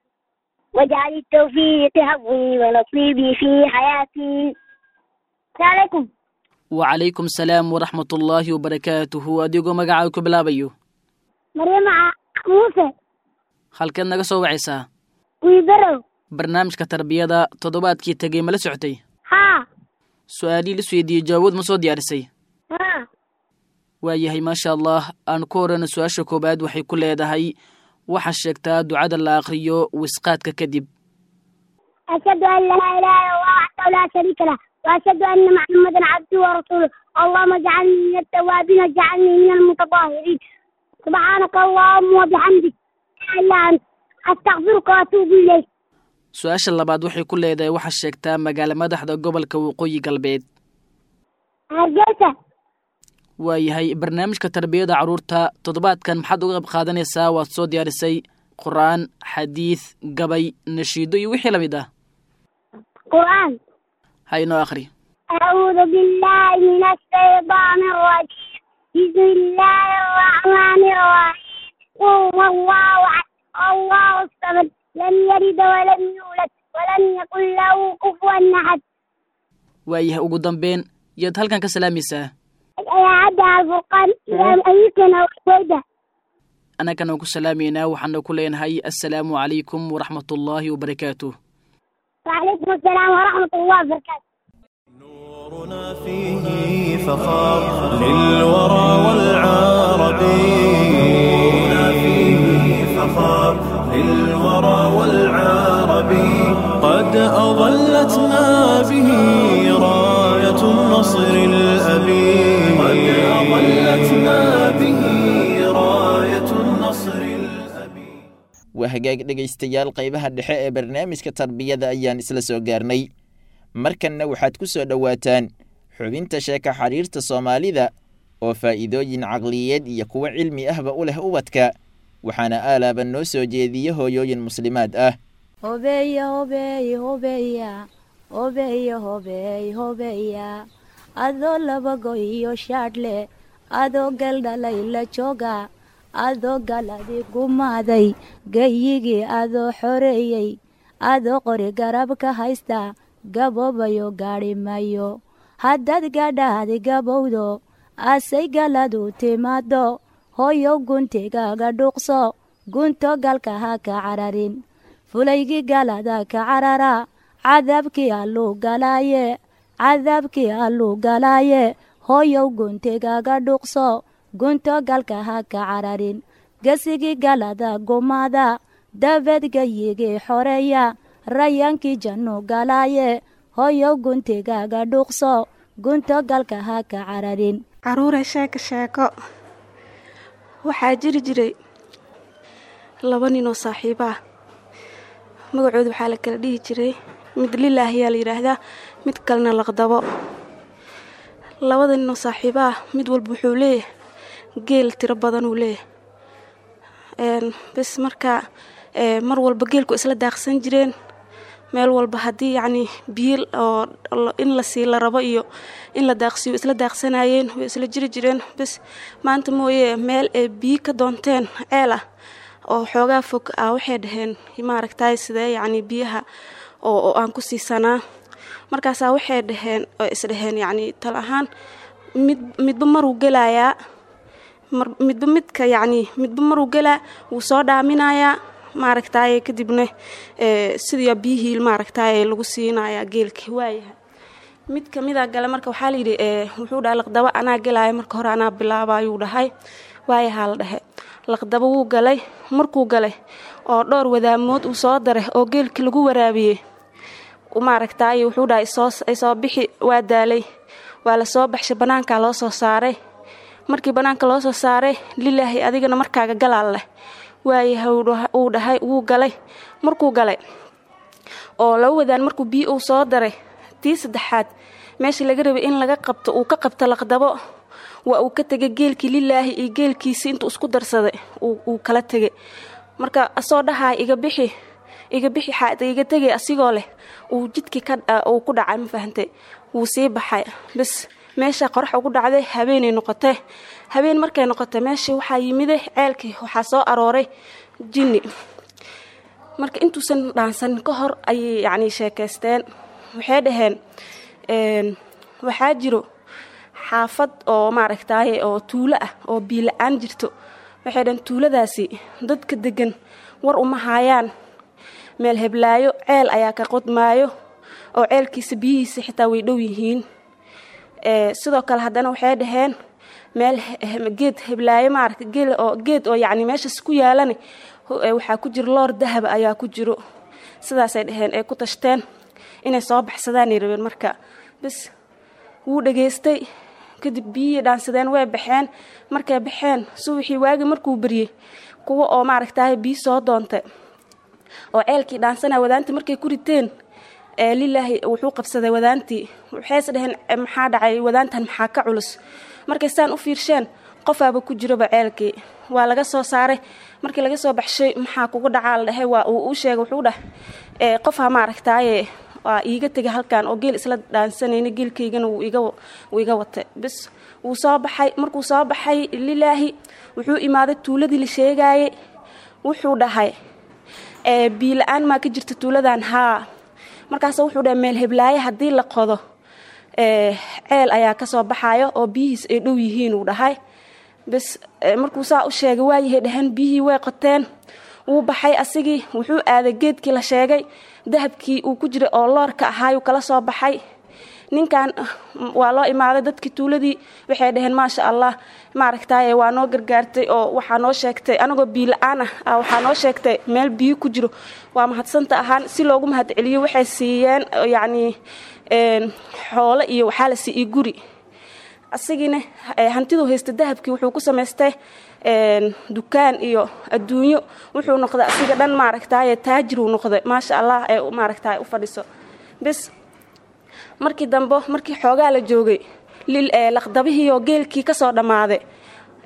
واجعل التوفيق حظي ونصيبي في حياتي السلام عليكم wacalaykum salaam waraxmatullaahi wabarakaatuhu adigoo magacaaga ku bilaabayo مريم موسى halkeed naga soo wacaysaa ويبرو barnaamijka tarbiyada toddobaadkii tegey ma la socotay ها su-aalihii lis weydiiyey jaawood ma soo diyaarisay ها waayahay maasha allah aan ku horeyno su-aasha koowaad waxay ku leedahay waxaa sheegtaa ducada la akhriyo wisqaadka kadib أشهد أن لا إله إلا الله وحده لا شريك له وأشهد أن محمدا عبده ورسوله اللهم اجعلني من التوابين واجعلني من المتطهرين سبحانك اللهم وبحمدك لا إله إلا أنت أستغفرك وأتوب إليك su-aasha labaad waxay ku leedahay waxaa sheegtaa magaalo madaxda gobolka waqooyi galbeed hargeysa waayahay barnaamijka tarbiyada carruurta toddobaadkan maxaad uga qayb qaadanaysaa waad soo diyaarisay qur-aan xadiid gabay nashiido iyo wixii lamid ah قرآن ha inoo akhri أعوذ بالله من الشيطان الرجيم بسم الله الرحمن الرحيم قل هو الله أحد الله الصمد لم يلد ولم يولد ولم يكن له كفوا أحد waayahay ugu dambeyn yaad halkan ka salaamaysaa أعد الفرقان إلى أمريكا وكويدا annagana ku salaamaynaa waxaana ku leenahay assalaamu calaykum waraxmatullaahi wabarakaatuh وعليكم السلام ورحمة الله وبركاته نورنا فيه فخار للورى والعرب نورنا فيه فخار للورى والعرب قد أظلتنا به راية النصر الأبي قد أظلتنا به راية النصر الأبي waa hagaag dhegaystayaal qaybaha dhexe ee barnaamijka tarbiyada ayaan isla soo gaarnay markanna waxaad ku soo dhowaataan xubinta sheeka xiriirta soomaalida oo faa'iidooyin caqliyeed iyo kuwo cilmi ahba u leh ubadka waxaana aalaaba noo soo jeediye hooyooyin muslimaad ah hobeya hobeey hobeya hobeya hobeey hobeya adoo labago iyo shaadhle adoo galdhalay la jooga adoo galadi gumaaday gayigii adoo xoreeyey adoo qori garab ka haysta gaboobayo gaadhi mayo haddaad gadhaadi gabowdo asay galadu timaado hooyow guntigaaga dhuuqso gunto galka ha ka cararin fulaygii galada ka carara cadaabkii alluu galaaye cadaabkii alluu galaaye hooyow guntigaaga dhuuqso gunto galka ha ka cararin gesigii galada gumaada dabeed gayigii xoreeya rayaankii jannu galaaye hooyow guntigaaga dhuuqso gunto galka ha ka cararin caruure sheeko sheeko waxaa jiri jiray laba nin oo saaxiibo ah magacooda waxaa la kala dhihi jiray mid lilaah ayaa la yidhaahdaa mid kalena laqdabo labada nin oo saaxiibo ah mid walba wuxuu leeyahay geel tiro badan uu leeyahay bes markaa mar walba geelku isla daaqsan jireen meel walba haddii yacnii biyo oo in la sii la rabo iyo in la daaqsiyo isla daaqsanayeen way isla jiri jireen bes maanta mooye meel ay biyo ka doonteen ceel ah oo xoogaa fog ah waxay dhaheen maaragtay sidee yacnii biyaha oo aan ku siisanaa markaasaa waxay dhaheen oo isdhaheen yacnii tal ahaan mid midba maruu gelayaa midba midka yacnii midba maruu gelaa wuu soo dhaaminayaa maaragtaaye kadibna sidii biyihii maaragtaaye lagu siinayaa geelkii waayahay mid kamida gale marka waxaa layidhi wuxuu dhahay laqdabo anaa gelaya marka hore anaa bilaaba ayuu dhahay waayahaa la dhahe laqdabo wuu galay markuu galay oo dhowr wadaamood uu soo daray oo geelkii lagu waraabiyey maaragtaaye wuxuu dhahay soo bixi waa daalay waa lasoo baxshay bannaankaa loo soo saaray markii bannaanka loo soo saaray lilaahi adigana markaaga galaal leh waayahay uu dhahay wuu galay markuu galay oo laba wadaan markuu biyo uu soo daray tii saddexaad meeshii laga rabay in laga qabto uu ka qabto laqdabo waa uu ka tegay geelkii lilaahi iyo geelkiisii intuu isku darsaday uu kala tegay marka asoo dhahay iga bixi iga bixi xaad iga tegay asigoo leh uu jidkii uu ku dhacay ma fahantay wuu sii baxay bes meesha qorax ugu dhacday habeenay noqotee habeen markay noqotay meeshii waxaa yimiday ceelkii waxaa soo arooray jinni marka intuusan dhaansanin ka hor ayay yacnii sheekaysteen waxay dhaheen waxaa jiro xaafad oo maaragtaaye oo tuulo ah oo biila-aan jirto waxay dhaheen tuuladaasi dadka degan war uma haayaan meel heblaayo ceel ayaa ka qodmaayo oo ceelkiisa biyihiisa xitaa way dhow yihiin sidoo kale haddana waxay dhaheen meel geed heblaayo maaragta geel oo geed oo yacni meeshaas ku yaalana waxaa ku jiro loor dahaba ayaa ku jiro sidaasay dhaheen ay ku tashteen inay soo baxsadaanay rabeen marka bes wuu dhageystay kadib biyihii dhaansadeen way baxeen markay baxeen subaxii waagi markuu beryey kuwa oo maaragtaaye biyo soo doontay oo ceelkii dhaansana wadaantii markay ku riteen lilaahi wuxuu qabsaday wadaantii waxayse dhaheen maxaa dhacay wadaantan maxaa ka culus markay saan u fiirsheen qofaaba ku jiroba ceelkii waa laga soo saaray markii laga soo baxshay maxaa kugu dhacaa la dhahay waa uu u sheegay wuxuu dhah qofha maaragtaaye waa iiga tegay halkan oo geel isla dhaansanayna geelkaygana wuu iga watay bis wuu soo baxay markuu soo baxay lilaahi wuxuu imaaday tuuladii la sheegaayey wuxuu dhahay biila-aan maa ka jirta tuuladan haa markaas wuxuu dhahay meel heblaaye haddii la qodo ceel ayaa kasoo baxayo oo biyihiis ay dhow yihiin uu dhahay bes markuu saa u sheegay waayahay dhaheen biyihii way qoteen wuu baxay asigii wuxuu aaday geedkii la sheegay dahabkii uu ku jiray oo loorka ahaayuu kala soo baxay ninkan waa loo imaaday dadkii tuuladii waxay dhaheen maasha allah maaragtaaye waa noo gargaartay oo waxaa noo sheegtay anagoo biila-aan ah waxaa noo sheegtay meel biyo ku jiro waa mahadsanta ahaan si loogu mahad celiyo waxay siiyeen yacnii xoolo iyo waxaa la siiyey guri asigiina hantiduu haysta dahabkii wuxuu ku samaystay dukaan iyo adduunyo wuxuu noqday asiga dhan maaragtaaye taajiruu noqday maasha allah ee maaragtaay u fadhiso bes markii dambe markii xoogaa la joogay laqdabihiioo geelkii kasoo dhammaaday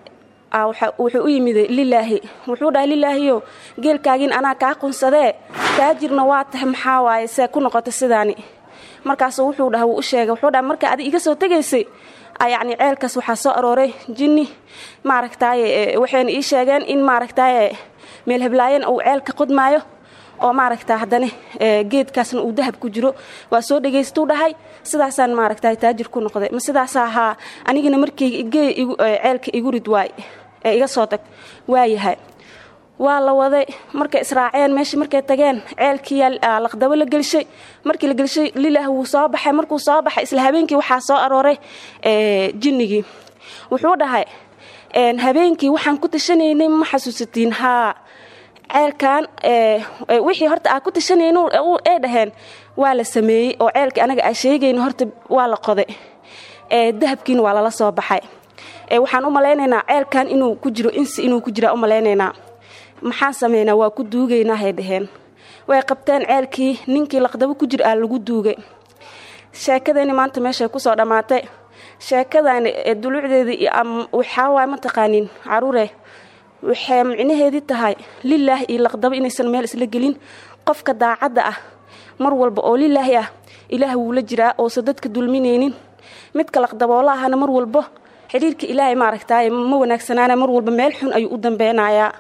wuxuu u yimiday lilaahi wuxuu dhahay lilaahiyo geelkaagin anaa kaa qunsadee taajirna waa tahay maxaa waaye see ku noqota sidaani markaasu wuxuu dhaha wuu u sheegay wuxuu dhaha marka adi iga soo tegaysay yacni ceelkaas waxaa soo arooray jinni maaragtaaye waxayna ii sheegeen in maaragtaaye meel heblaayana uu ceelka qodmaayo oo maaragta haddana geedkaasna uu dahab ku jiro waa soo dhegaystuu dhahay sidaasaan maaragta taajir ku noqday ma sidaasa ahaa anigana markii ceelka igu rid waay ee iga soo tag waayahay waa la waday markay israaceen meeshii markay tageen ceelkii laqdabo la gelshay markii la gelshay lilah wuu soo baxay markuu soo baxay isla habeenkii waxaa soo arooray jinnigii wuxuu dhahay habeenkii waxaan ku tashanaynay ma xasuusatiin haa ceelkan wixii horta aa ku tashanayn ay dhaheen waa la sameeyey oo ceelkii anaga aa sheegayna horta waa la qoday dahabkiina waa lala soo baxay waxaan u malaynaynaa ceelkan inuu ku jiro insi inuu ku jiraa u malaynaynaa maxaan sameynaa waa ku duugaynahay dhaheen way qabteen ceelkii ninkii laqdabo ku jir aa lagu duugay sheekadani maanta meeshay kusoo dhammaatay sheekadani dulucdeedii waxaa waay mataqaanin caruure waxay micnaheedii tahay lilaah iyo laqdabo inaysan meel isla gelin qofka daacadda ah mar walba oo lilaahi ah ilaah wuu la jiraa oosan dadka dulminaynin midka laqdaboola ahana mar walbo xidhiirka ilaahay maaragtaaye ma wanaagsanaana mar walba meel xun ayuu u dambeynayaa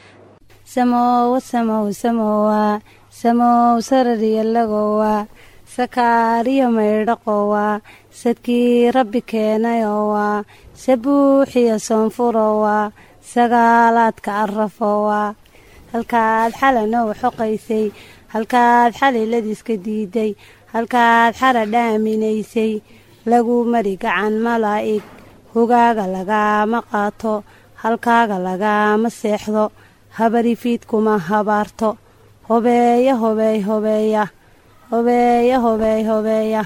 samowa samow samowa samow sarariyalagowa sakaariyo maydhaqowa sadkii rabbi keenayowa sabuuxiyo soonfurowa sagaalaadka arafowa halkaad xalanow xoqaysay halkaad xaliladiiska diiday halkaad xara dhaaminaysay lagu mari gacan malaa'ig hogaaga lagaama qaato halkaaga lagaama seexdo habarifiidkuma habaarto hobeeya hobeey hobeeya hobeeya hobeey hobeeya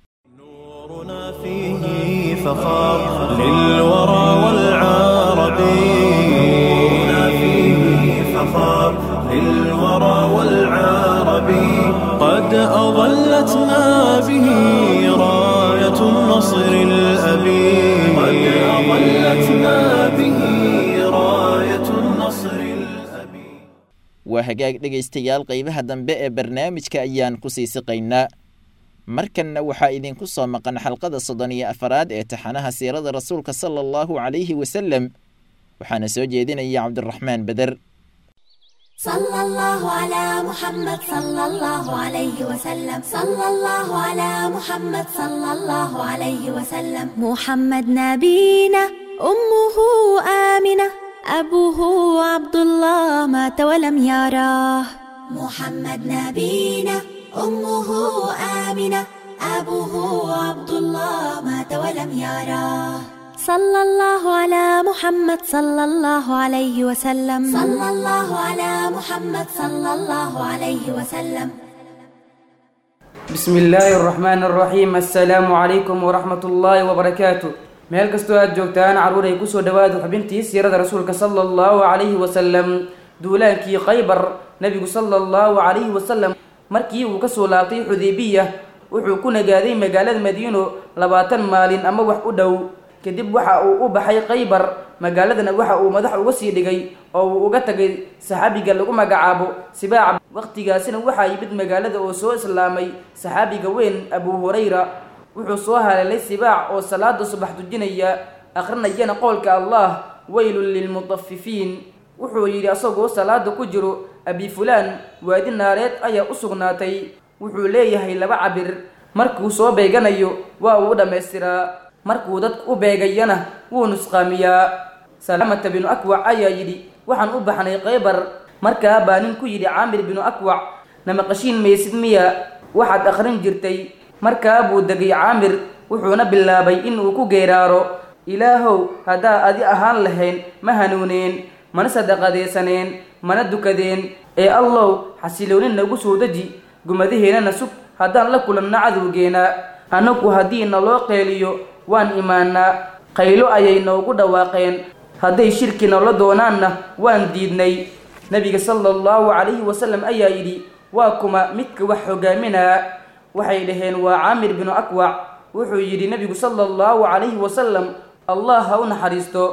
فيه فخار للورى والعرب نورنا فيه فخار للورى والعرب قد أظلتنا به راية النصر الأبي قد أظلتنا به راية النصر الأبي waa hagaag dhegaystayaal qaybaha dambe ee barnaamijka ayaan ku sii siqaynaa markanna waxaa idinku soo maqan xalqada soddon iyo afaraad ee taxanaha siirada rasuulka sala allahu calayhi wasalem waxaana soo jeedinaya cabdiraxmaan beder صلى الله على محمد صلى الله عليه وسلم صلى الله على محمد صلى الله عليه وسلم محمد نبينا أمه آمنة أبوه عبد الله مات ولم يراه محمد نبينا أمه آمنة أبوه عبد الله مات ولم يراه صلى الله على محمد صلى الله عليه وسلم صلى الله على محمد صلى الله عليه وسلم بسم الله الرحمن الرحيم السلام عليكم ورحمة الله وبركاته meel kastoo aad joogtaan carruur ay kusoo dhawaada xubintii siirada rasuulka sala allahu calayhi wasalam duulaankii khaybar nebigu sala allahu calayhi wasalam markii uu kasoo laabtay xudeybiya wuxuu ku nagaaday magaalada madiino labaatan maalin ama wax u dhow kadib waxa uu u baxay khaybar magaaladana waxa uu madax uga sii dhigay oo uu uga tagay saxaabiga lagu magacaabo sibaaca waqtigaasina waxaa yimid magaalada oo soo islaamay saxaabiga weyn abu hurayra wuxuu soo haleelay sibaac oo salaada subax tujinaya akhrinayana qowlka allah weylun lilmutafifiin wuxuu yidhi asagoo salaada ku jiro abi fulaan waadi naareed ayaa u sugnaatay wuxuu leeyahay laba cabir markuu soo beeganayo waa uu dhammaystiraa markuu dadku u beegayana wuu nusqaamiyaa salaamata binu akwac ayaa yidhi waxaan u baxnay khaybar markaa baa nin ku yidhi caamir binu akwac namaqashiin maysid miya waxaad akhrin jirtay markaa buu degay caamir wuxuuna bilaabay inuu ku geeraaro ilaahow haddaa adi ahaan lahayn ma hanuuneen mana sadaqadaysaneen mana dukadeen ee allow xasiloonin nagu soo deji gumadaheennana sug haddaan la kulanno cadowgeena annagu haddii naloo qeeliyo waan imaanaa qaylo ayay noogu dhawaaqeen hadday shirki noola doonaanna waan diidnay nebiga sala allahu calayhi wasalam ayaa yidhi waa kuma midka wax hogaaminaa waxay dhaheen waa caamir binu akwac wuxuu yidhi nebigu sala allahu calayhi wasalam allah ha u naxariisto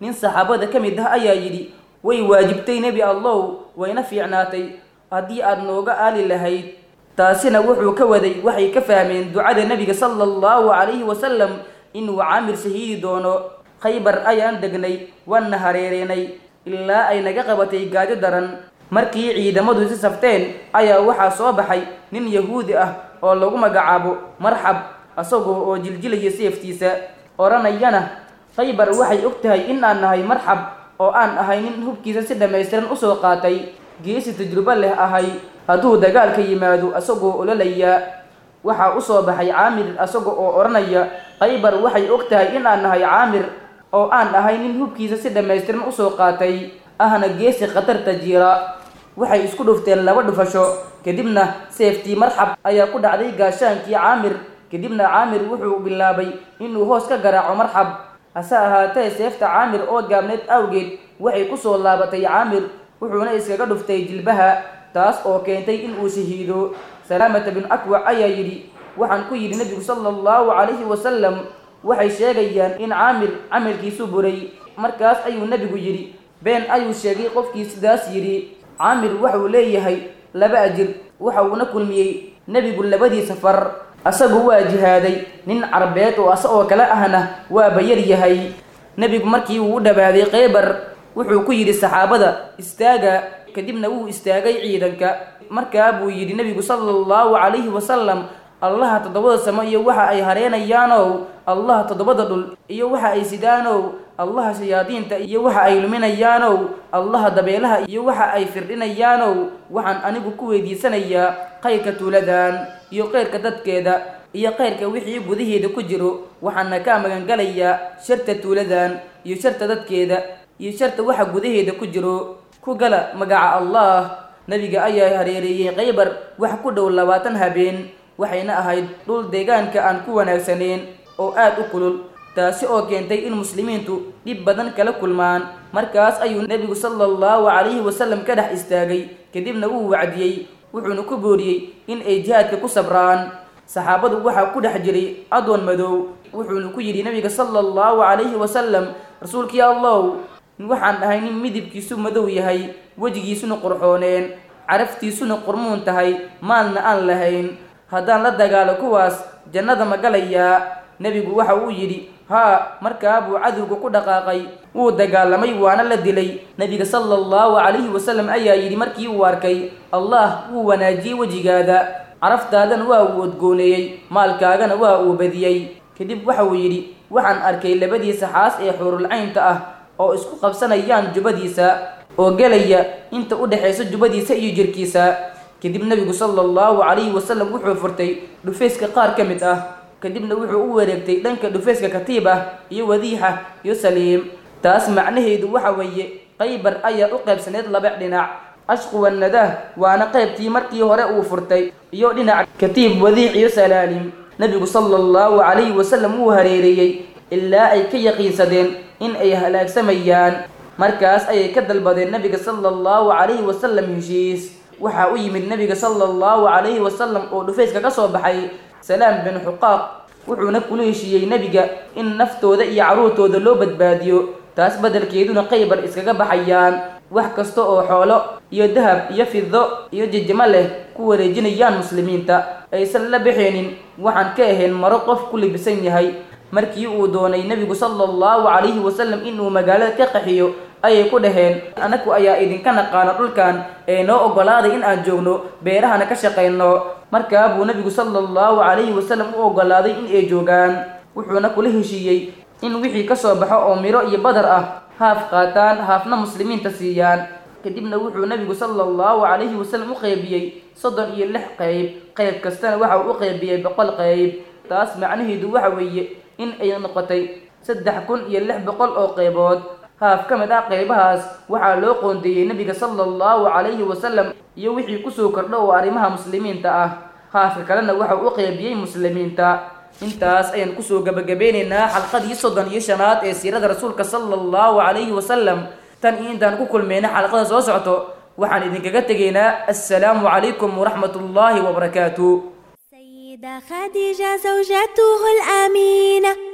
nin saxaabada ka mid ah ayaa yidhi way waajibtay nebi allow wayna fiicnaatay haddii aad nooga aali lahayd taasina wuxuu ka waday waxay ka fahmeen ducada nebiga sala allahu calayhi wasalam inuu caamir shahiidi doono khaybar ayaan degnay waana hareereenay ilaa ay naga qabatay gaajo daran markii ciidamadu si safteen ayaa waxaa soo baxay nin yahuudi ah oo lagu magacaabo marxab asagoo oo jiljilaya seeftiisa odhanayana khaybar waxay og tahay in aan nahay marxab oo aan ahay nin hubkiisa si dhammaystiran usoo qaatay geesi tajrubo leh ahay hadduu dagaalka yimaado asagoo ololaya waxaa usoo baxay caamir asaga oo odhanaya khaybar waxay og tahay in aan nahay caamir oo aan ahay nin hubkiisa si dhammaystiran usoo qaatay ahna geesi khatarta jiira waxay isku dhufteen laba dhufasho kadibna seeftii marxab ayaa ku dhacday gaashaankii caamir kadibna caamir wuxuu bilaabay inuu hoos ka garaaco marxab hase ahaatee seefta caamir oo gaabneed awgeed waxay kusoo laabatay caamir wuxuuna iskaga dhuftay jilbaha taas oo keentay inuu shahiido salaamata bin akwac ayaa yidhi waxaan ku yidhi nebigu sala allahu calayhi wasalam waxay sheegayaan in caamir camalkiisu buray markaas ayuu nebigu yidhi been ayuu sheegay qofkii sidaas yidhi caamir waxuu leeyahay laba ajir waxa uuna kulmiyey nebigu labadii safar asagu waa jihaaday nin carbeed oo asa oo kale ahna waaba yar yahay nebigu markii uu u dhawaaday kheybar wuxuu ku yidhi saxaabada istaaga kadibna wuu istaagay ciidanka markaa buu yidhi nebigu sala allahu calayhi wasalam allaha toddobada samo iyo waxa ay hareenayaanow allaha toddobada dhul iyo waxa ay sidaanow allaha shayaadiinta iyo waxa ay luminayaanow allaha dabeelaha iyo waxa ay firdhinayaanow waxaan anigu ku weydiisanayaa khayrka tuuladan iyo khayrka dadkeeda iyo khayrka wixii gudaheeda ku jiro waxaana ka magangalayaa sharta tuuladan iyo sharta dadkeeda iyo sharta waxa gudaheeda ku jiro ku gala magaca allah nebiga ayaa hareereeyey khaybar wax ku dhow labaatan habeen waxayna ahayd dhul deegaanka aan ku wanaagsaneyn oo aad u kulul taasi oo keentay in muslimiintu dhib badan kala kulmaan markaas ayuu nebigu sala allahu calayhi wasalam ka dhex istaagay kadibna wuu wacdiyey wuxuuna ku booriyey in ay jihaadka ku sabraan saxaabadu waxaa ku dhex jiray adoon madow wuxuuna ku yidhi nebiga sala allahu calayhi wasalam rasuulkii allow waxaan ahay nin midibkiisu madow yahay wejigiisuna qurxooneen caraftiisuna qurmuun tahay maalna aan lahayn haddaan la dagaalo kuwaas jannada ma galayaa nebigu waxa uu yidhi haa markaa buu cadowga ku dhaqaaqay wuu dagaalamay waana la dilay nebiga sala allahu calayhi wasalam ayaa yidhi markii uu arkay allah wuu wanaajiyey wejigaada caraftaadana waa uu odgooneeyey maalkaagana waa uu badiyey kadib waxa uu yidhi waxaan arkay labadiisa xaas ee xuurulcaynta ah oo isku qabsanayaan jubadiisa oo gelaya inta u dhexaysa jubadiisa iyo jirkiisa kadib nebigu sala allahu calayhi wasalam wuxuu furtay dhufayska qaar ka mid ah kadibna wuxuu u wareegtay dhanka dhufayska katiib ah iyo wadiixa iyo saliim taas macnaheedu waxa weeye khaybar ayaa u qaybsaneyd laba dhinac ashqu wannadah waana qaybtii markii hore uu furtay iyo dhinac katiib wadiix iyo salaalim nebigu sala allahu calayhi wasalam wuu hareereeyey ilaa ay ka yaqiinsadeen in ay halaagsamayaan markaas ayay ka dalbadeen nebiga sala allahu calayhi wasalam heshiis waxaa u yimid nebiga sala allahu calayhi wasalam oo dhufayska ka soo baxay salaam bin xuqaaq wuxuuna kula heshiiyey nebiga in naftooda iyo carruurtooda loo badbaadiyo taas beddelkeeduna khaybar iskaga baxayaan wax kasta oo xoolo iyo dahab iyo fido iyo jijimo leh ku wareejinayaan muslimiinta aysan la baxeenin waxaan ka ahayn maro qof ku libisan yahay markii uu doonay nebigu sala allahu calayhi wasalam inuu magaalada ka qaxiyo ayay ku dhaheen anaku ayaa idinka naqaano dhulkan ee noo oggolaaday in aan joogno beerahana ka shaqayno markaa buu nebigu sala allahu calayhi wasalam u oggolaaday in ay joogaan wuxuuna kula heshiiyey in wixii ka soo baxo oo miro iyo badar ah haaf qaataan haafna muslimiinta siiyaan kadibna wuxuu nebigu sala allahu calayhi wasalam u qeybiyey soddon iyo lix qeyb qeyb kastana waxa uu u qeybiyey boqol qeyb taas macnaheedu waxa weeye in ay noqotay saddex kun iyo lix boqol oo qeybood haaf ka mid ah qeybahaas waxaa loo qoondeeyey nebiga sala allahu calayhi wasalam iyo wixii kusoo kordho oo arrimaha muslimiinta ah haafka kalena waxa u qeybiyey muslimiinta intaas ayaan kusoo gabagabeynaynaa xalqadii soddon iyo shanaad ee siirada rasuulka sala allahu calayhi wasalam tan iyo intaan ku kulmayna xalqada soo socto waxaan idinkaga tegaynaa assalaamu calaykum waraxmat ullaahi wabarakaatu خديجة زوجته الأمينة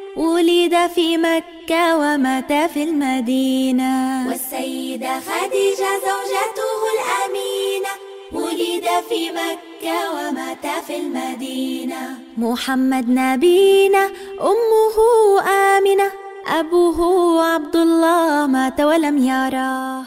ولد في مكة ومات في المدينة والسيدة خديجة زوجته الأمينة ولد في مكة ومات في المدينة محمد نبينا أمه آمنة أبوه عبد الله مات ولم يراه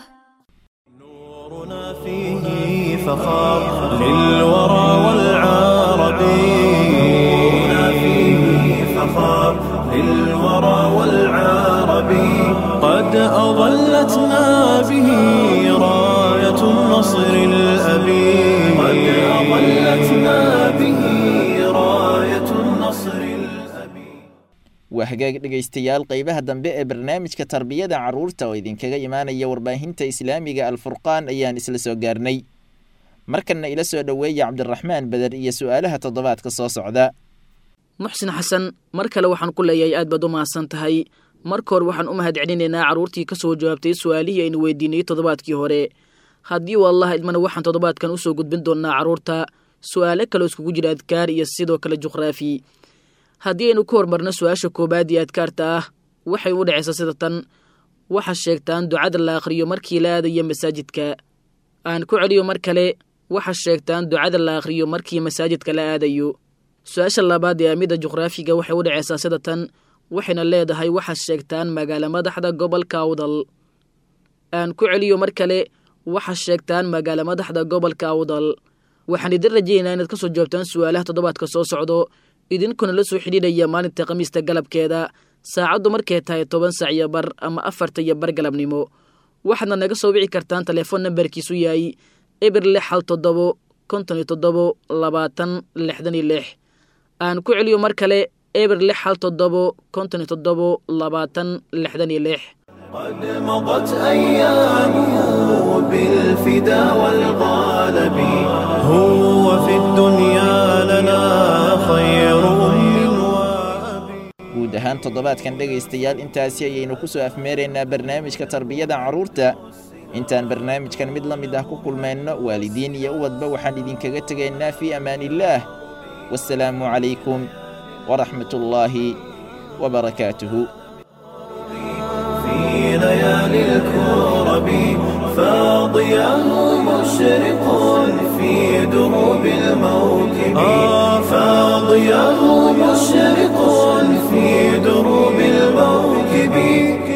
فيه فخار للورى والعرب نورنا فيه فخار للورى والعرب قد أظلتنا به راية النصر الأبي قد أظلتنا به راية النصر waa hagaag dhegaystayaal qaybaha dambe ee barnaamijka tarbiyada carruurta oo idinkaga imaanaya warbaahinta islaamiga alfurqaan ayaan isla soo gaarnay markanna ila soo dhoweeya cabdiraxmaan beder iyo su'aalaha toddobaadka soo socda muxsin xasan mar kale waxaan ku leeyahay aad baad u mahadsan tahay marka hore waxaan u mahad celinaynaa carruurtii ka soo jawaabtay su'aalihii aynu weydiinayey toddobaadkii hore haddii uu allah idmana waxaan toddobaadkan u soo gudbin doonnaa carruurta su'aalo kaloo iskugu jira adkaar iyo sidoo kale juqraafi haddii aynu ku hormarno su-aasha koowaad iyo adkaarta ah waxay u dhacaysaa sida tan waxaa sheegtaan ducada la akhriyo markii la aadayo masaajidka aan ku celiyo mar kale waxaa sheegtaan ducada la akhriyo markii masaajidka la aadayo su-aasha labaad ee amida juqraafiga waxay u dhacaysaa sida tan waxayna leedahay waxaa sheegtaan magaalo madaxda gobolka awdal aan ku celiyo mar kale waxaa sheegtaan magaalo madaxda gobolka awdal waxaan idin rajaynaynaa inaad ka soo jawaabtaan su'aalaha toddobaadka soo socdo idinkuna la soo xidhiidhaya maalinta khamiista galabkeeda saacaddu markay tahay toban sac iyo bar ama afarta iyo bar galabnimo waxaadna naga soo wici kartaan telefoon nambarkiisu yahay eber lix hal toddobo konton iyo toddobo labaatan lixdan iyo lix aan ku celiyo mar kale eber lix hal toddobo konton iyo toddobo labaatan lixdan iyo lix قد مضت أيامه بالفدا والغالب هو في الدنيا لنا خير guud ahaan toddobaadkan dhegaystayaal intaasi ayaynu ku soo afmeeraynaa barnaamijka tarbiyada carruurta intaan barnaamijkan mid la mid ah ku kulmayno waalidiin iyo ubadba waxaan idinkaga tegaynaa fii amaaniillaah wasalaamu calaykum waraxmat ullaahi wabarakaatuhu في ليالي الكرب فاضياه مشرق في دروب الموكب فاضياه مشرق في دروب الموكب